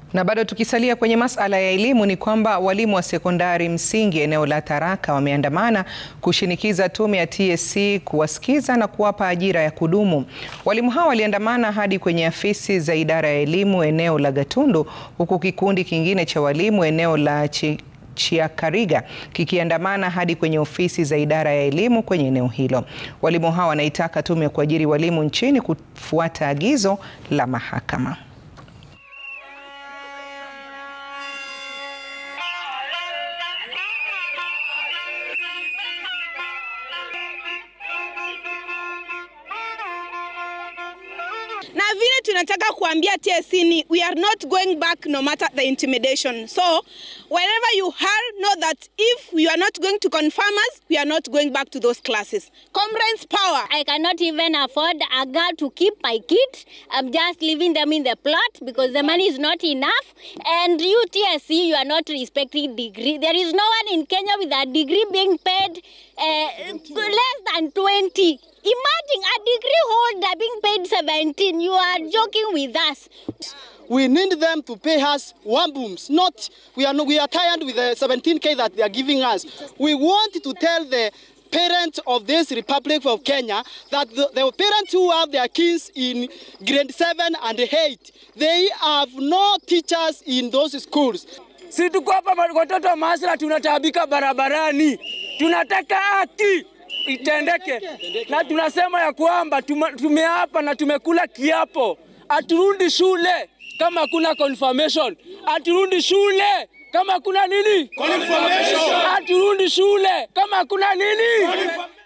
Na bado tukisalia kwenye masala ya elimu ni kwamba walimu wa sekondari msingi eneo la Tharaka wameandamana kushinikiza tume ya TSC kuwasikiza na kuwapa ajira ya kudumu. Walimu hao waliandamana hadi kwenye afisi za idara ya elimu eneo la Gatundu huku kikundi kingine cha walimu eneo la Chi Chiakariga kikiandamana hadi kwenye ofisi za idara ya elimu kwenye eneo hilo. Walimu hao wanaitaka tume ya kuajiri walimu nchini kufuata agizo la mahakama. na vile tunataka kuambia TSC ni we are not going back no matter the intimidation. So wherever you are, know that if you are not going to confirm us, we are not going back to those classes. Comrades power. I cannot even afford a girl to keep my kid. I'm just leaving them in the plot because the money is not enough. And you TSC, you are not respecting degree. There is no one in Kenya with a degree being paid uh, less than 20. Imagine a degree holder being paid 17. You are joking with us. We need them to pay us one booms. Not we are not, we are tired with the 17k that they are giving us. We want to tell the parents of this Republic of Kenya that the, the parents who have their kids in grade 7 and 8 they have no teachers in those schools. Si tuko hapa watoto Masra tunataabika barabarani, tunataka haki itendeke, na tunasema ya kwamba tumeapa na tumekula kiapo, aturudi shule kama kuna confirmation, aturudi shule kama kuna nini, aturudi shule kama kuna nini.